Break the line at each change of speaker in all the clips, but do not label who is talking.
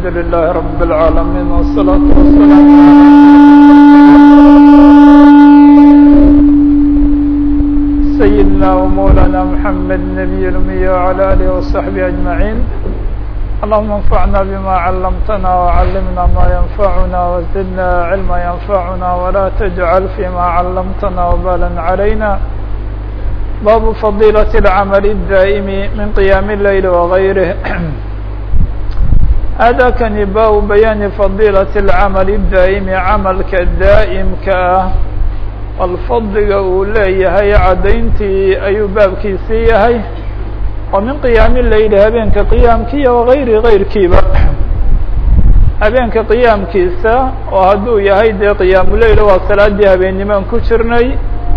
لله رب العالمين والصلاة والسلام سيدنا ومولانا محمد النبي الأمي وعلى آله وصحبه أجمعين اللهم انفعنا بما علمتنا وعلمنا ما ينفعنا وزدنا علما ينفعنا ولا تجعل فيما علمتنا وبالا علينا باب فضيلة العمل الدائم من قيام الليل وغيره هذا كان باب بيان فضيلة العمل الدائم عملka daa'مka ah bal fadliga uu leeyahay cadayntii ayuu baabkiisii yahay oo min qiyaami leyli habeenka qiyaamkiiya wagayri gayrkiiba habeenka qiyaamkiisa oo hadduu yahay dee qiyaamuleyl waa salaadii habeenimaan ku jirnay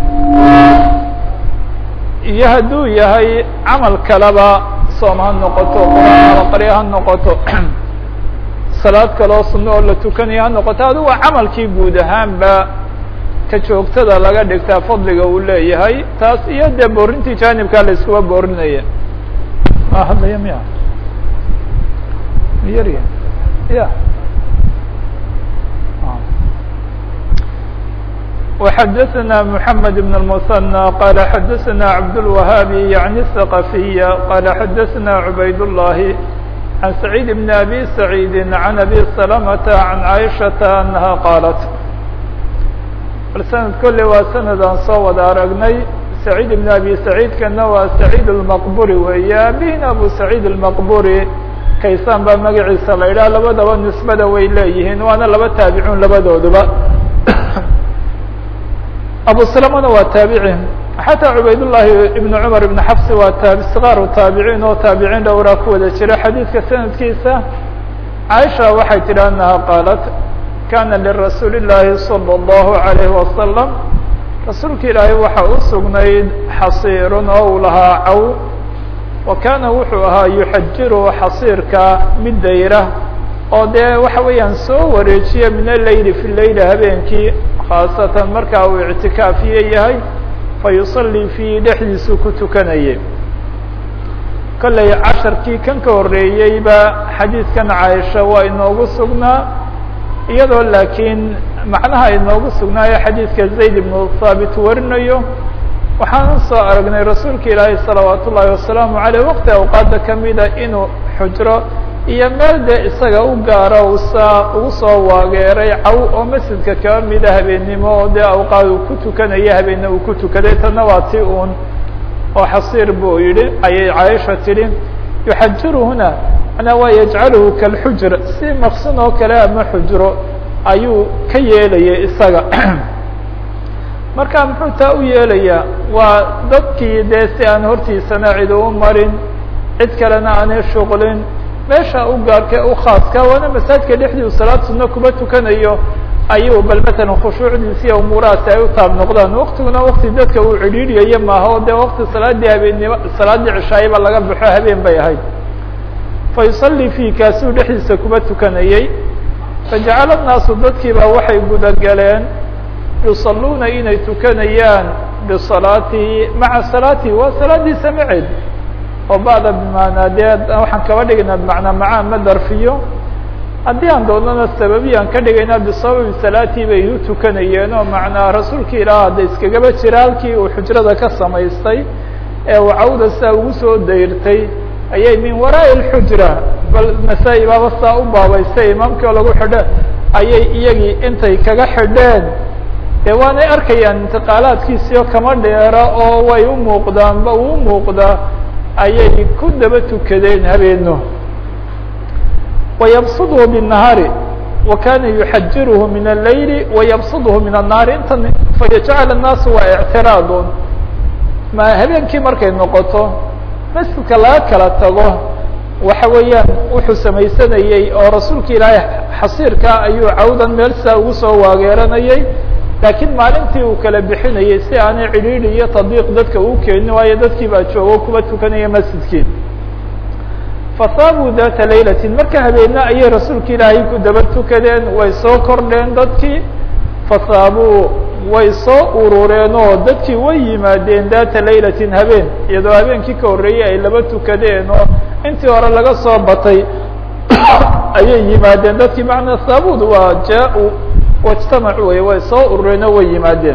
iyo hadduu yahay camal kaleba soom ha noqoto quraan alaqarya ha noqoto salaad kaloo sunno oo la tukanayo ha noqoto adu waa camalkii guud ahaanba ka joogtada laga dhigtaa fadliga uu leeyahay taas iyo dee boorintii jaanibkaa la iskuba boorinaya ma hadlaya miya miyarya ya وxdثna محمد بن المثنى قال xdثna عبدالوهاaبي يعني الثقفية قال xdثna عبayd اللhi عن سعيد بن أبي سعيد عن أبي سلمة عن عائشة أنها قالت bal سند kolley waa سند aan soo wada aragnay سعيد بن أبي سعيد kana waa سعيد المqبري weeye abihina أبو سعيد المqبري kaysaan baa magaciisa la idhaha labadaba نisbada way leeyihiin waana laba taabicun labadooduba abu سلمna waa taabici xataa cubayd llahi ibn cumar ibn xafsi waa taa sqaaru taabiciin oo taabiciin dhowraa ku wada jira xadiidka sanadkiisa caaisha waxay tidhi anaha qaalat kana lirasuuli اllahi salى اllahu عalayhi wasalam rasuulka ilaahay waxa u sugnayd xasiirun oo uu lahaa caw wa kana wuxuu ahaa yuxajiru xasiirka mid dayra oo dee waxa weeyaan soo wareejiya min aleyli fi leyli habeenkii khaasatan markaa uu ictikaafiye yahay fayusalii fiihi dhexdiisuu ku tukanayay kollay casharkii kan ka horreeyeyba xadiidkan caaisha waa inoogu sugnaa iyadoo laakiin macnaha inoogu sugnaayo xadiidka zayd ibnu thaabit warinayo waxaan soo aragnay rasuulka ilaahay salawaat ullaahi wasalaamu caleyh waqti awqaada kamida inuu xujro iyo meel dee isaga u gaaro usaa ugu soo waageeray caw oo masjidka kaba mida habeennimo oo dee awqaad uu ku tukanaya habeenne uu ku tukaday tana waa ti uun oo xasiir buu yidhi ayay caaisha tidhi yuxajiruhuna manaa waa yajcaluhu kalxujr si maqsun oo kale ama xujro ayuu ka yeelayay isaga marka muxuu taa u yeelayaa waa dadkii dee si aan hortiisana cid u marin cid kalena aanay shuqlin meesha u gaarka u khaaska waana masaajidka dhexdii u salaad sunno kuba tukanayo ayuu bal matalan khushuucdiisi iyo umuurahaasi ay u taab noqdaan waktiguna wakti dadka uu cidhiidhiyayo maaha o dee wakti salaadii habeennimo salaaddii cishaayaba laga baxo habeen bay ahayd fa yusalii fii kaasuu dhexdiisa kuba tukanayey fajacala nnaasu dadkiiba waxay gudagaleen yusaluuna inay tukanayaan bisalaatihi maca salaatihi waa salaadiisa maceed oo ba'da bimaanaa dee waxaan kaba dhigaynaa bimacnaa macaa ma darfiyo haddii aan doonana sababi aan ka dhigaynaa bisababi salaatii bay u tukanayeen oo macnaa rasuulka ilaah hadda iskagaba jira halkii uu xujrada ka samaystay ee uu cawda saa ugu soo dayrtay ayay min waraa'i alxujra bal nasaa-i baaba saa u baabaystay imaamkii oo lagu xidho ayay iyagii intay kaga xidheen dee waanay arkayaan intiqaalaadkiisiio kama dheera oo way u muuqdaanba uu muuqdaa ayay ku daba tukadeen habeeno wayabsudhu bالnahaari wa kana yuxajiruhu min الlayli wayabsudhu min الnahaari intan fayajcala الnaasu waa ictiraadun ma habeenkii markay noqoto masjidka laga kala tago waxa weeyaan wuxuu samaysanayey oo rasuulka ilaahay xasiirka ayuu cawdan meel saa ugu soo waageeranayay laakiin maalintii uu kala bixinayay si aanay cidhiidhi iyo tadbiiq dadka uu keenin waayo dadkii baa joogo kuba tukanaya masjidkii fasaabuu data laylatin marka habeena ayay rasuulka ilaahay ku daba tukadeen way soo kordheen dadkii fasaabuu way soo urureen oo dadkii way yimaadeen data laylatin habeen iyadoo habeenkii ka horreeyey ay laba tukadeen oo intii hore laga soo batay ayay yimaadeen dadkii macnaa saabud waa jaa-u wajtamacu wey way soo urureen oo way yimaadeen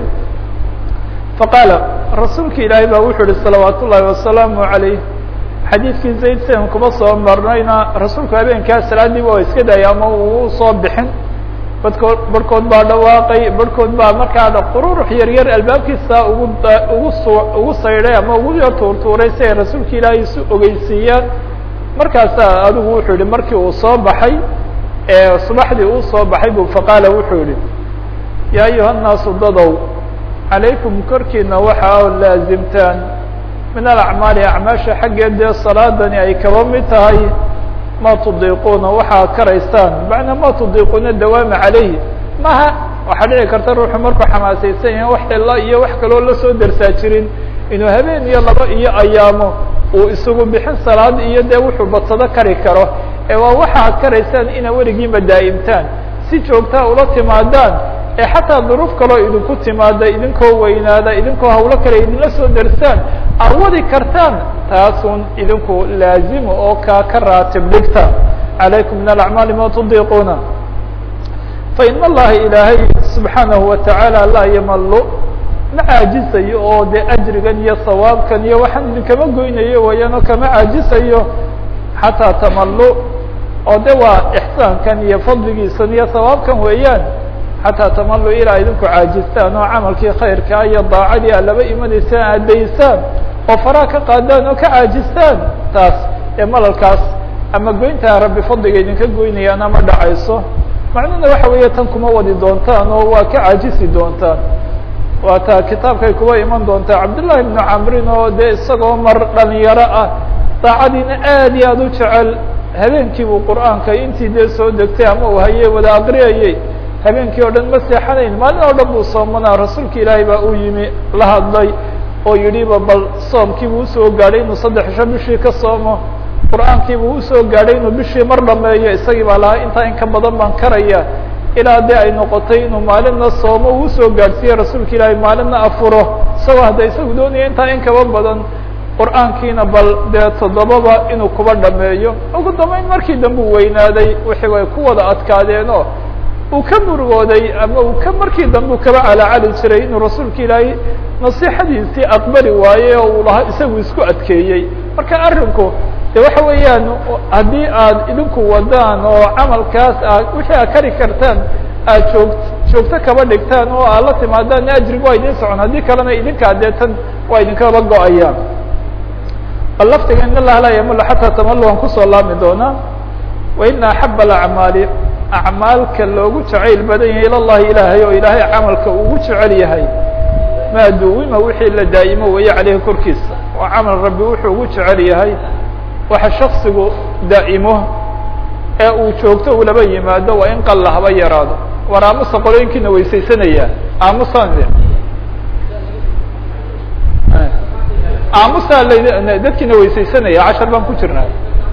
faqaala rasuulka ilaahay baa wuxuu yihi salawaat ullaahi wasalaamu عalayh xadiidkii zayd sen kuma soo marnayna rasuulku habeenkaa salaadiiba waa iska daayay ama uu soo bixin badkood barhkood baa dhawaaqay barhkood baa markaa qururux yar yar albaabkiisa ugu ugu su ugu saydhay ama ugu yar tuurtuuray si ay rasuulka ilaahay isu ogeysiiyaan markaasaa adigu wuxuu yihi markii uu soo baxay ee subaxdii uu soo baxay bu faqaala wuxuu yihi yaa ayuha nnaasu dadow calaykum korkiina waxa o laazimtaan min alacmaali acmaasha xaggeed dee salaadani ay kaba mid tahay ma tudiiquuna waxaa karaysaan macnaa ma tudiiquuna dawaama calayhi maha waxaa dhici karta ruuxu markuu xamaasaysan yahay wax ila iyo wax kaloo lasoo dersaa jirin inuu habeen iyo laba iyo ayaamo uu isagu bixin salaad iyo dee wuxuu badsado kari karo ee waa waxaad karaysaan inaa weligiinba daa'imtaan si joogtaa ula timaadaan ee xataa duruuf kaloo idinku timaada idinkoo weynaada idinkoo hawlo kale idinla soo dersaan aad wadi kartaan taasun idinku laazima oo kaa ka raatib dhigta calaykum min alacmaali ma tudiiquuna fain allaha ilaahay subxaanahu watacaala laa yamalu ma caajisayo oo dee ajrigan iyo sawaabkan iyo waxaan idinkama goynayo wayaan oo kama caajisayo xataa tamalu oo de waa ixsaankan iyo fadligiisan iyo sawaabkan weeyaan xataa tamalu ilaa idinku caajistaan oo camalkii khayrkaa iyo daacadii aad laba imanaysaan addaysaan oo faraa ka qaadaan oo ka caajistaan taas ee malalkaas ama goyntaa rabbi fadliga idinka goynayaan ama dhacayso macnuhuna waxa weeye tan kuma wadi doontaan oo waa ka caajisi doontaan waa taa kitaabkay kuwa iman doontaa cabdullahi ibnu camrin oo dee isagoo mar dhalinyaro ah daacadiina aad iyo aad u jecel habeenkii buu qur'aanka intii dee soo degtay ama uu hayey wada aqriyayey habeenkii oo dhan ma seexanayn maalin oo dhan buu soomanaa rasuulka ilaahay baa uu yimi la hadlay oo yidhiba bal soomkiibuu usoo gaadhay inuu saddex isho bishii ka soomo qur'aankiibuu usoo gaadhay inuu bishii mar dhameeyo isagii baa lahaa intaa in ka badan baan karaya ilaa dee ay noqotay inuu maalinna soomo uu usoo gaadhsiiye rasuulka ilaahay maalinna afuro isagoo hadda isagu doonaya intaa in kaba badan qur'aankiina bal dee toddobaba inuu kuba dhameeyo ugu dambeyn markii dambe u weynaaday wixii way ku wada adkaadeenoo uu ka murugooday ama uu ka markii dambe u kaba calacali jiray inuu rasuulka ilaahay nasiixadiisii aqbali waaye oo uu lahaa isagu isku adkeeyey marka arrinku de waxa weeyaan haddii aad idinku wadaan oo camalkaas aad wixii aad kari kartaan aad joog joogto kaba dhigtaan oo aad la timaadaan ajrig waa idin socon haddii kalena idinkaa dee tan waa idinkaba go-ayaan bal laftiga in allaha laa yamul xataa tamalu aan kusoo laami doonaa wa ina axaba alacmaali acmaalka loogu jacayl badan yahay ila llahi ilaahay oo ilaahay camalka ugu jecel yahay maa duwima wixii la daa'imo weeye caleyhi korkiisa oo camal rabbi wuxuu ugu jecel yahay waxa shaksigu daa'imo ee uu joogto ulaba yimaado waa in qalla haba yaraado war aamusa qolooyinkiina weysaysanaya aamusaan aamusaa la dadkiina weysaysanaya cashar baan ku jirnaa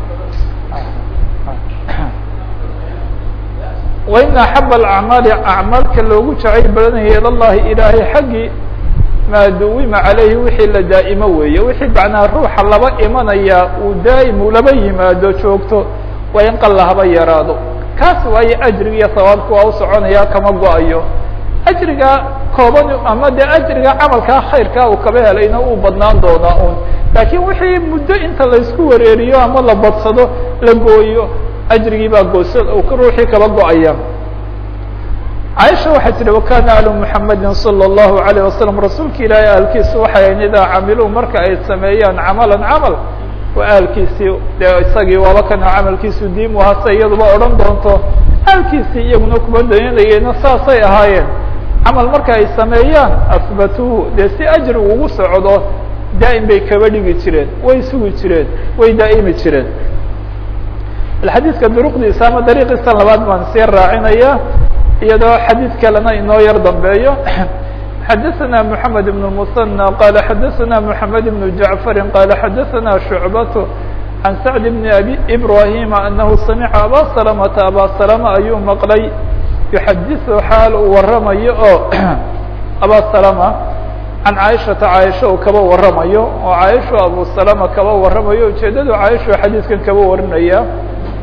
wain axaba alacmaali acmaalka loogu jacayl badanaya ila llahi ilaahay xaggii maa duwima calayhi wixii la daa'imo weeye wixii macnaa ruuxa laba imanaya uu daa'im uu laba yimaado joogto waa in qalla haba yaraado kaas waayo ajriga iyo sawaabka waa u soconaya kama go-ayo ajriga kooban ama dee ajriga camalkaa khayrkaa uu kaba helayna uu badnaan doonaa un laakiin wixii muddo inta laysku wareeriyo ama la badsado la gooyo ajrigii baa goosa ruuxii kaba go-aya caaisha waxay tihi wakana alu muxamedi salى الlahu عalيه wasalam rasuulka ilaahay aalkiisu waxay ahayn idaa camiluu marka ay sameeyaan camalan camal waa aalkiisii dee isagii waaba kana camalkiisu diimu hase iyaduba odhan doonto aalkiisii iyaguna kuma dayanayeenna saasay ahaayeen camal marka ay sameeyaan asbatuuhu dee si ajri ugu socdo daa'im bay kaba dhigi jireen way sugi jireen way daa'imi jireen xadiidka duruqdiisa ama dariiqiisa labaad baan sii raacinaya iyadoo xadiid kalena inoo yar dambeeyo xadaثna mحamed بن المثنى qala xadaثna mحamed بن جaعفr qala xadaثna شhuعbaة عan sacd بn abi إbrahima anahu samica aba سلمةa aba سلمة ayuu maqlay yuxadiثu xaal uu waramayo oo aba سلمة can caaishaةa caaisha uu kaba waramayo oo caaisha abu سلمة kaba waramayo ujeedadu caaisha xadiidkan kaba warinaya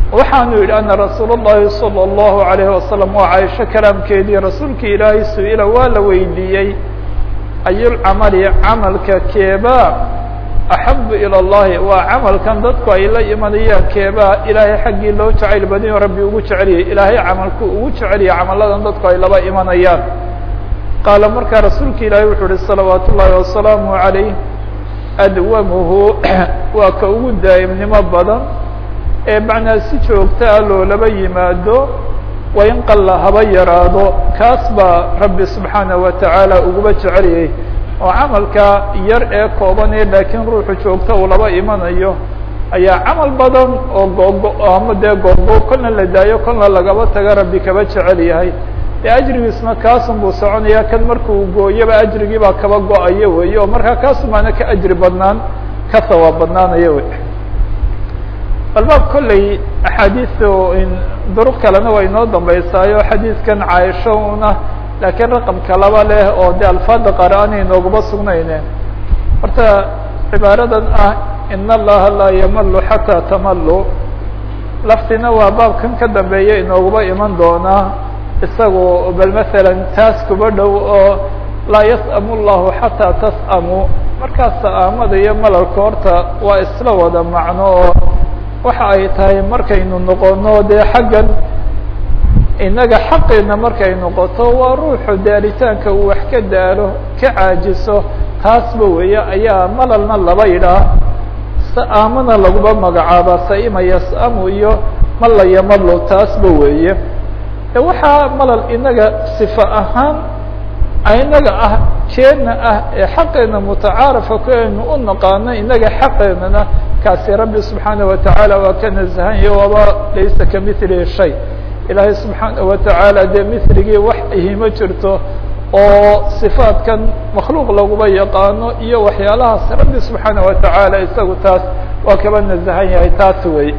waxaanu yidhi ana rasuul الlahi salى الlahu عalayه wasalam waa caaisho kalaamkeedii rasuulkii ilaahay su-ila waa la weydiiyey ayulcamali camalka keebaa axabu ilى اllahi waa camalkan dadku ay la imanayaan keebaa ilaahay xaggii loo jacayl badinyo rabbi ugu jeceliyay ilaahay camalku ugu jeceliyay camaladan dadku ay laba imanayaan qaala markaa rasuulka ilaahay wuxuu uhi salawaat ullaahi wasalaamu عalayh adwamuhu waa ka ugu daa'imnimo badan ee macnaa si joogta ah loolaba yimaado wain qalla haba yaraado kaas baa rabbi subxaanaه wa tacaala uguba jeceliyay oo camalka yar ee kooban ee laakiin ruuxu joogta uu laba imanayo ayaa camal badan oo googo ama dee googo kolna la daayo kolna lagaba taga rabbi kaba jecel yahay dee ajrigiisna kaasun buu soconaya kan markuu gooyoba ajrigii baa kaba go-ayo wey oo markaa kaasumaana ka ajri badnaan ka sawaab badnaanayo wey balbaab kolley axaadiisu duruq kalena waa inoo dambeysaayo xadiidkan caaisho una laakiin raqamka laba leh oo de alfaada qaar aanay nooguma sugnayne horta cibaaradan ah in allaha laa yamalu xataa tamalu laftina waa baabkan ka dambeeya inooguma iman doonaa isagu bal masalan taas kuba dhow oo laa yas'amu llahu xataa tas'amu markaas sa'aamada iyo malalka horta waa isla wada macno oo waxa ay tahay markaynu noqono dee xaggan innaga xaqeena markay noqoto waa ruuxu daaritaanka uu wax ka daalo ka caajiso taasba weeye ayaa malalna laba yidhaah sa'aamana laguba magacaaba saima yas'amu iyo malla yamalo taasba weeye waxaa malal inaga sifa ahaan inaga ah jeedna ah ee xaqeena mutacaarafa ku aynu u naqaano inaga xaqeenana kaasi rabbi subxaanaه watacaala waa ka naزahanya waaba laysa kamilihi shay ilaahay subxaanaه watacaala dee miligii wax ihima jirto oo sifaatkan makhluuq laguba yaqaano iyo waxyaalahaas rabbi subxaanaه watacaala isagu taas waa kaba naزahan yahay taas wey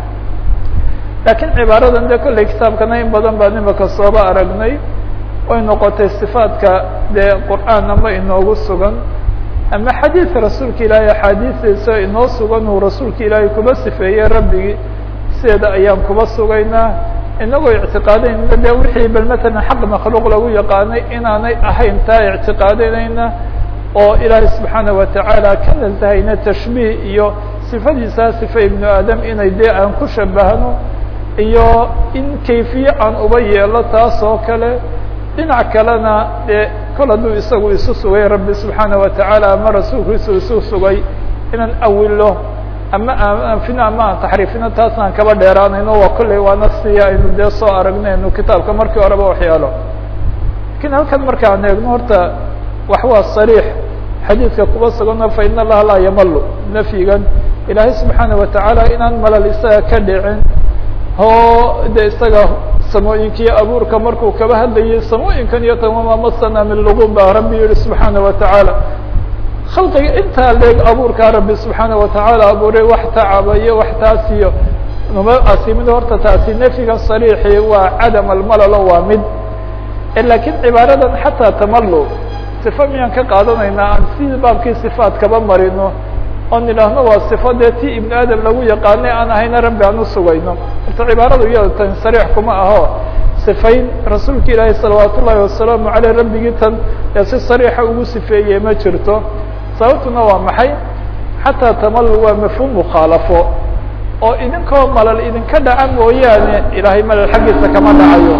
lakiin cibaaradan de kolley kitaabkana in badan baan imaka sooba aragnay way noqotay صifaatka dee qur'aan ama inoogu sugan ama xadiid rasuulka ilaahay axaadiistiisa inoo sugan uu rasuulka ilaahay kuba sifeeyey rabbigii sideeda ayaan kuba sugaynaa inagoo ictiqaadayna de wixii bal matalan xaq makhluuq lagu yaqaanay inaanay ahayn taa ictiqaadanayna oo ilaahay subxaanaه watacaala ka nasahayna tashbiih iyo sifadiisaa sifa ibnu aadam inay dee aan ku shabahno iyo in kayfiye aan uba yeelo taas oo kale dhinac kalena dee kol hadduu isagu isu sugay rabbi subxaanaه watacaala ama rasuulkiisu isu sugay inaan awilo ama aanfino ama aan taxriifino taas aan kaba dheeraanayno waa kolley waana siya aynu dee soo aragnaynu kitaabka markii horeba waxyaalo lakin halkan markaan eegno horta wax waa sariix xadiidka kuba sugano fa in allaha laa yamalu nafyigan ilaahay subxaanaه watacaala inaan malal isaga ka dhicin oo de isaga samooyinkiiyo abuurka markuu kaba hadlayay samooyinkan iyo tamama masana min lugun baa rabbi yihi subxaanaه watacaala khalqiga intaa leeg abuurkaa rabbi subxaanaه watacaala abuuray wax tacaba iyo wax taas iyo numa asimid horta taasi nefyigan sariixi waa cadam almalalo waa mid lakiin cibaaradan xataa tamalu sifa miyaan ka qaadanaynaa aan sidii baabkii sifaat kaba marino oon idhaahno waa sifo dee ti ibnu aadam lagu yaqaanay aan ahayna rabbi aan usugayno horta cibaaradu iyada tan sariix kuma aho sifayn rasuulka ilaahi salawaat ullaahi wasalaamu aleyh rabbigii tan ee si sariixa ugu sifeeyey ma jirto sababtuna waa maxay xataa tamalu waa mafhuum mukhaalafo oo idinkoo malal idinka dhaca mooyaane ilaahay malal xaggiisa kama dhacayo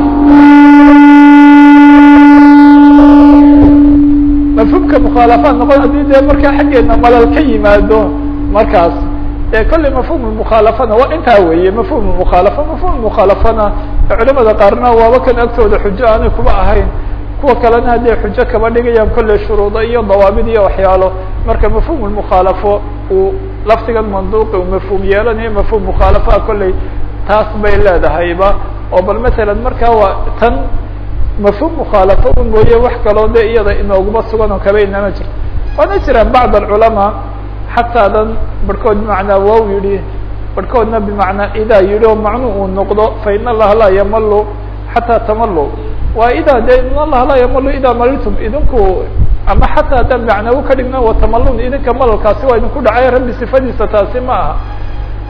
mafhuumka mukhaalafaad noqon haddii dee markaa xaggeena malal ka yimaado markaas e kolley mafhum mukhaalafana waa intaa weeye mafhum mukhaalafa mafhum mukhaalafana culamada qaarna waaba kan agtooda xujo aanay kuba ahayn kuwa kalena hadday xujo kaba dhigayaan kolley shuruudo iyo dawaabid iyo waxyaalo marka mafhum mukhaalafo uu laftigan manduuqi uu mafhuum yeelanayo mafhum mukhaalafaha kolley taas bay leedahayba oo bal masalan markaa waa tan mafhum mukhaalafo un mooye wax kaloo de iyada inooguma sugan oo kaba inama jirto waana jiraan bacd alculamaa xataa dan barhkood bimacnaa wow yihi barhkoodna bimacnaa idaa yihi oo macnu uu noqdo fa in allaha laa yamalu xataa tamalu waa idaa de in allaha laa yamalu idaa maliltum idinku ama xataa haddaan macnawu ka dhigna watamalun idinka malalkaasi waa idinku dhacay rabbi sifadiisa taasi ma aha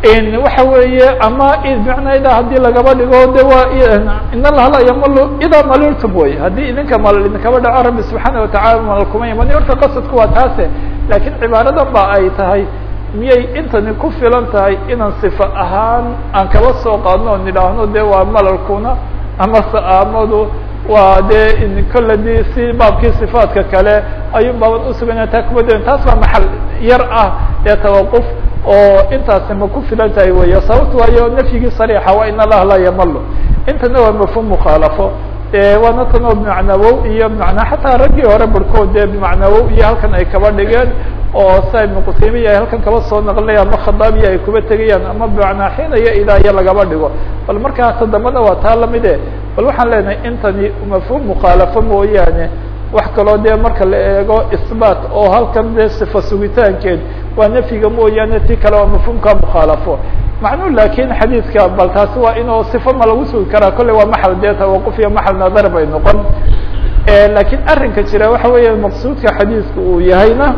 waxa weeye ama bimacnaa haddii lagaba dhigo de waa in allaha la yamalu idaa maliltum wey haddii idinka malal idinkaba dhaco rabbi subxaana watacala malal kuma imani horta qasadku waa taase laakiin cibaaradan ba ay tahay miyay intani ku filan tahay inaan sifa ahaan aan kaba soo qaadno o nidhaahno de waa malalkuna ama sa'aamadu waa dee kolle di si baabkii sifaadka kale ayuun baaban usuganya taa kuma doon taas baa maxal yar ah ee tawaquf oo intaasi ma ku filan tahay weya sababto waayo nafyigii sariixa waa in allaha laa yamalo intana waa mafhum mukhaalafo waana tan oo bimacnawow iyo bimacnaa xataa raggii hore barhkood dee bimacnawow iyo halkan ay kaba dhigeen oo sa ibnu qusaymiya ay halkan kaba soo naqlinaya ama khadaabiya ay kuba tegayaan ama bimacnaa xiina iyo idaaya lagaba dhigo bal markaa todobada waa taa lamide bal waxaan leenahay intani mafhum mukhaalafo mooyaane wax kaloo dee marka la eego isbaat oo halkan dee sifa sugitaankeed waa nafyiga mooyaane ti kale waa mafhumka mukhaalafo macnuu lakin xadiidka bal taasi waa inuu sifa ma lagu sugi karaa kolley waa maxal dee tawaquf iyo maxal nadar bay noqon lakin arrinka jira waxa weeya maqsuudka xadiidka uu yahayna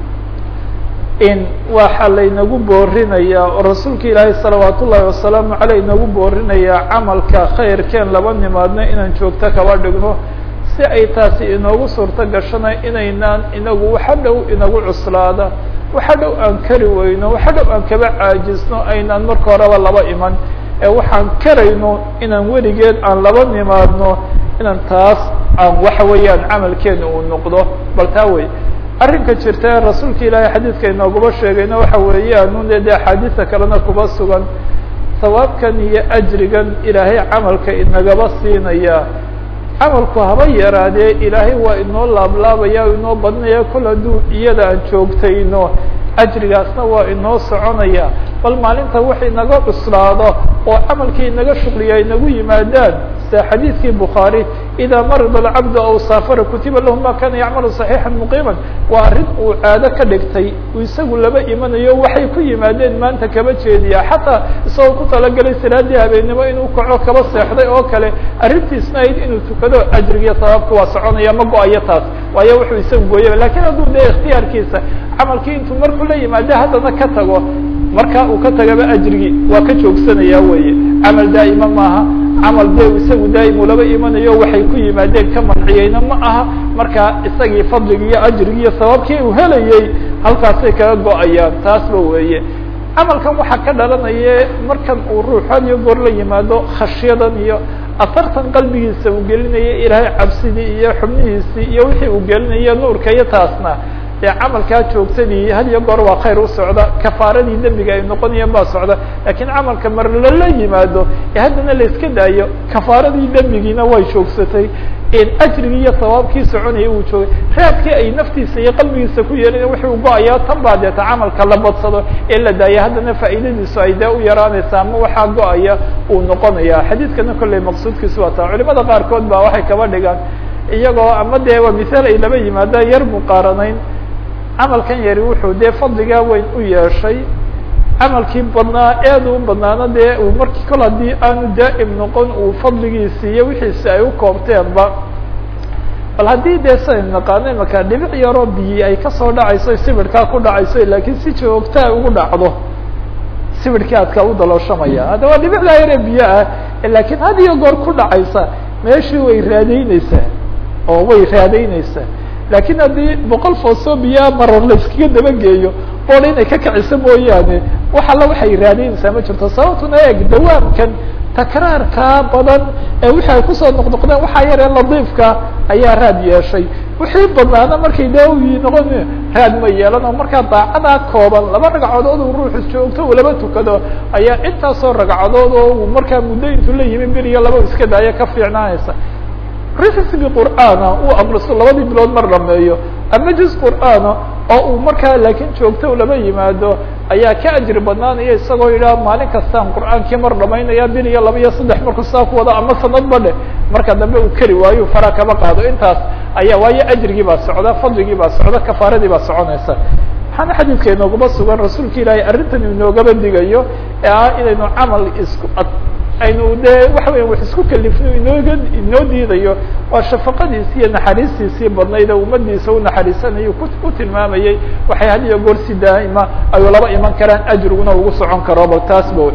in waxa laynagu boorinaya oo rasuulka ilaahay salawaat ullahi wasalaamu aleyh inagu boorinaya camalka khayrkeen laba nimaadno inaan joogto kaba dhigno si ay taasi inoogu suurto gashana inaynaan inagu waxa dhow inagu cuslaada waxa dhow aan kari weyno waxa dhow aan kaba caajisno aynaan marka horeba laba iman ee waxaan karayno inaan weligeed aan laba nimaadno inaan taas aan waxa weeyaan camalkeena uu noqdo bal taa wey arrinka jirta ee rasuulka ilaahay xadiidka inoogaba sheegayna waxa weeyaan un de axaadiisa kalena kuba sugan sawaabkan iyo ajrigan ilaahay camalka inagaba siinaya camalku haba yaraadee ilaahay waa inoo laablaabaya o inoo badinaya kol hadduu iyada aan joogtayno ajrigaasna waa inoo soconaya bal maalinta wax inaga cuslaado oo camalkii inaga shuqliya inagu yimaadaan sida xadiidkii bukhaari idaa marida alcabdu aw saafara kutiba lahu ma kana yacmalu صaxiixan muqiiman waa arrin uu caado ka dhigtay uu isagu laba imanayo waxay ku yimaadeen maanta kaba jeediya xataa isagoo ku talagelay salaadii habeennimo inuu kaco kaba seexday oo kale arrintiisna ayd inuu tukado ajrigiyo sabaabka waa soconaya ma go-ayo taas waayo wuxuu isagu gooyaba lakin hadduu dee ikhtiyaarkiisa camalkii intuu markuu la yimaado haddana ka tago marka uu ka tagaba ajrigii waa ka joogsanaya weye camal daa'ima maaha camal de isagu daa'im uu laba imanayo waxay ku yimaadeen ka manciyeyna ma aha marka isagii fadligi iyo ajrigi iyo sababkii uu helayey halkaasay kaga go-ayaan taasba weeye camalkan waxaa ka dhalanaya markan uu ruux had iyo goor la yimaado khashyadan iyo asartan qalbigiisa uu gelinaya ilaahay cabsidii iyo xubnihiisii iyo wixii uu gelinaya nuurka iyo taasna dee camalkaa joogtadii had iyo goor waa khayr u socda kafaaradii dembiga ay noqonayaan baa socda lakiin camalka mar lala yimaado ee haddana la iska daayo kafaaradii dembigiina way joogsatay ajrigii iyo sawaabkii soconaya uu joogay raadkii ay naftiisa iyo qalbigiisa ku yeelin wuxuu go-ayaa tan baa deeta camalka la badsado ee la daaya haddana faa'iidadiisu ay dee u yaraanaysa ama waxaa go-aya uu noqonaya xadiidkana kolley maqsuudkiisu waa taa culimada qaarkood baa waxay kaba dhigaan iyagoo ama dee waa misaal ay laba yimaadaan yar muqaaranayn camalkan yari wuxuu dee fadligaa weyn u yeeshay camalkii badnaa aad u badnaana dee uu markii kol haddii aanu daa'im noqon uu fadligiisi iyo wixiisi ay u koobteenba bal haddii dee siday naqaano imaka dhibic yaroo biyi ay kasoo dhacayso sibirhkaa ku dhacayso laakiin si joogtaa ugu dhacdo sibirhkii adka u dalooshamaya hadda waa dhibicdaa yaree biyo ah laakiin had iyo goor ku dhacaysa meeshii way raadayneysaa oo way raadayneysaa lakin haddii boqol foosoo biyaa marar la iskaga dabageeyo boodha inay ka kiciso mooyaane wax alla waxay raadaynaysaa ma jirto sababtuna eeg dawaamkan takraarkaa badan ee wixi ay kusoo noqnoqdeen waxaa yaree ladiifka ayaa raad yeeshay wixii badnaana markay daawi noqon raad ma yeelan oo markaa daacadaa kooban laba ragcadood uu ruuxu joogto uu laba tukado ayaa intaasoo ragcadood oo uu markaa muddo intuu la yimi beriyo laba iska daayo ka fiicnaanaysa risbi qur'aana uu aqriso labadii bilood mar dhameeyo ama juz qur'aana oo uu markaa laakiin joogto lama yimaado ayaa ka ajri badnaanaya isagoo yidhaha maalin kastaan qur'aankii mar dhamaynaya bil iyo laba iyo saddex markuu saa ku wado ama sanadba dheh marka dambe uu keri waayo fara kama qaado intaas ayaa waayo ajrigii baa socda fadligii baa socda kafaaradii baa soconaysa waxaana xadiidka inoogaba sugan rasuulka ilaahay arrintan inoogaba digayo ee ah inaynu camal isku aynu dee waxa weya wax isku kalifno inooga inoo diidayo waa shafaqadiisi iyo naxariistiisii badnayd oo ummadiisa u naxariisanayo ku tilmaamayay waxay had iyo goor si daa'ima ayuu laba iman karaan ajriguna ugu socon karo bal taas ba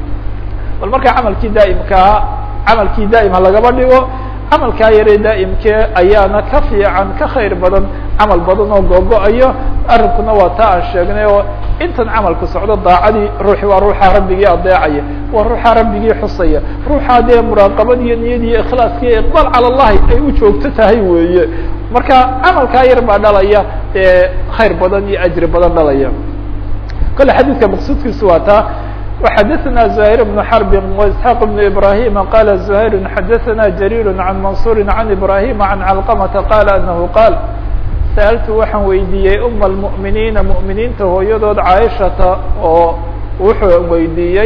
bal markaa camalkii daa'imkaa camalkii daa'ima lagaba dhigo camalkaa yaree daa'imkee ayaana ka fiican ka khayr badan camal badan oo googo-ayo arrinkuna waa taa aan sheegnay oo intan camalku socdo daacadii ruuxi waa ruuxa rabbigii adeecaya waa ruuxa rabbigii xusaya ruuxa dee muraaqabadiiyo niyadiiyo ikhlaaskiiyo iqbaal cala allahi ay u joogto tahay weeye marka camalkaa yar baa dhalaya dee khayr badan iyo ajri badan dhalaya kole xadiidka maqsuudkiisu waa taa وxdثna زهير بن حرب وإسحاq بن إبراهيم qال زهير xdثna جرير عن منصور عن إبراهيم عن علقمة qال أنه qال سألت waxaan weydiiyey أم المؤمiنiiنa مؤمiنiinta hooyadood cاaشhaةa oo wuxuu weydiiyey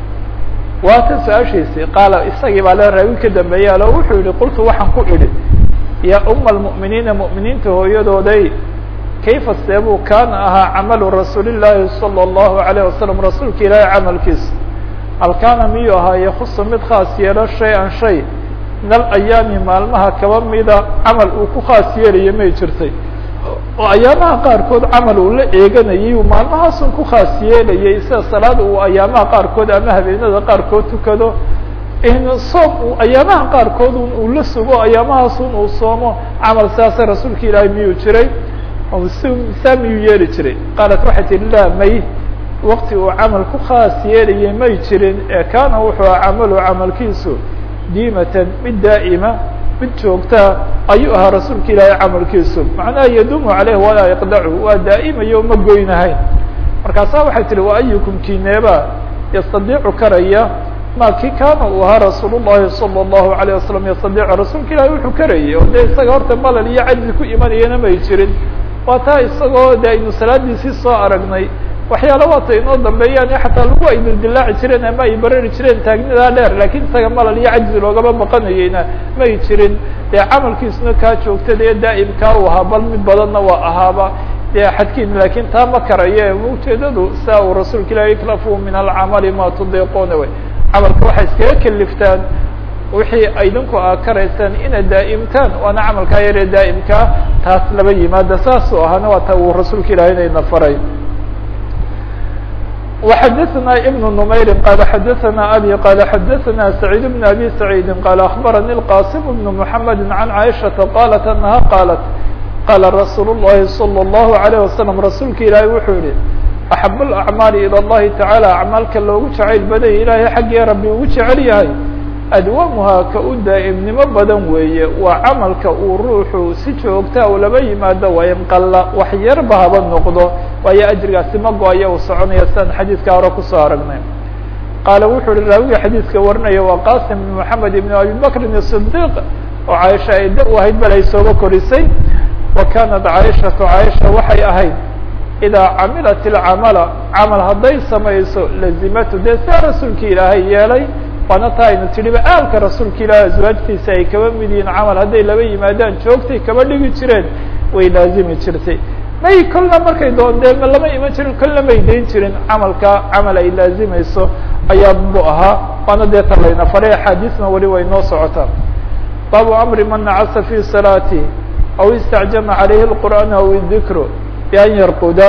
waa tan su-aashiisi qaal isagii baa le raawi ka dambeeya lo wuxuu yihi qultu waxaan ku idhi ya أma المؤمiنiiنa مؤمiنiinta hooyadooday kayfa seebuu kaana ahaa camalu rasuuli llaahi salى اllahu عalيه wasalam rasuulka ilaahay camalkiisa hal kaana miyuu ahaa yakusu mid khaas yeelo shay-an shay min alayaami maalmaha kaba mida camal uu ku khaas yeelayo may jirtay oo ayaamaha qaarkood camal uu la eeganayay uu maalmahaasun ku khaas yeelayay sida salaad uu ayaamaha qaarkood ama habeenada qaarkood tukado soom uu ayaamaha qaarkood uu la sugo ayaamahaasun uu soomo camal sidaasa rasuulka ilaahay miyuu jiray saa miyuu yeeli jiray qaalat waxay tihi laa may wakti uu camal ku khaas yeelayay may jirin ee kaana wuxuu aha camalu camalkiisu diimatan mid daa'ima mid joogtaa ayuu ahaa rasuulka ilaahay camalkiisu macnaha yaduumu caleyh walaa yaqdacu waa daa'imayo ma goynahayn markaasaa waxay tihi wa ayukum kineeba yastadiicu karaya ma ki kaana uu ahaa rasuul llahi salى اllahu alayه wasalam yastadiicu rasuulka ilahi wuxuu karayay oo dee isaga horta malal iyo cajzi ku imanayana may jirin waa taa isagoo de aynu salaadiisii soo aragnay waxyaala waata inoo dambeeyaan xataa lagu ay dildilaaci jireen ama ay barari jireen taagnidaa dheer lakin isaga malal iyo cajzi loogama baqanayeyna may jirin dee camalkiisuna kaa joogtada ee daa'imkaa uu ahaa bal mid badanna waa ahaaba dee xadkiin lakin taa ma karaye ujeedadu saa uu rasuulka ilahi iklafu min alcamali ma tudiiquna wey camalka waxay iskaga keliftaan wixii idinku a karaysaan inaad daa'imtaan waana camalkaa yaree daa'imkaa taas laba yimaada saasuu ahaana waa ta uu rasuulka ilahay inayna faray وxadثna iبن نmayr qال xadثna abي qال xadثna سعيid بن abي سعيid qال أخbarnي الqاsم بن محمد عن عائشhaةa qالت أنha qالت qاla رasuul الlahi صلى الlه عليه وسلم rasuulka ilaahay wuxuu yihi أxab الأعmاali ilى الlahi taعaalى acmaalka loogu jacayl badaya ilaahay xaggee rabbi ugu jecel yahay adwamuhaa ka u daa'imnimo badan weeye waa camalka uu ruuxu si joogtaa u laba yimaado waa inqalla wax yarba haba noqdo waayo ajrigaasi ma go-ayo uu soconaya sidaan xadiidka hore kusoo aragnay qaala wuxuu uhi raawiga xadiidka warinaya waa qasim bn moxamed ibn abi bakrin الصdiq oo caaisha ay da u ahayd bal ay sooba korisay wa kanat caaishatu caaisha waxay ahayd idaa camilat ilcamala camal hadday samayso lazimatu dee saa rasuulka ilaahay yeelay waana taa aynu tidhiba aalka rasuulka ilaahi aswaajtiisa ay kaba mid yihiin camal hadday laba yimaadaan joogtay kaba dhigi jireen way laazimi jirtay may kolna markay doondee ma lama iman jirin kolna may dayn jirin camalka camal ay laazimayso ayaa bu ahaa waana dee ta layna faray axaadiisna weli way noo socotaa baabu amri man nacasa fi salaati aw istacjama calayhi اlqur'aan aw idikru bian yarquda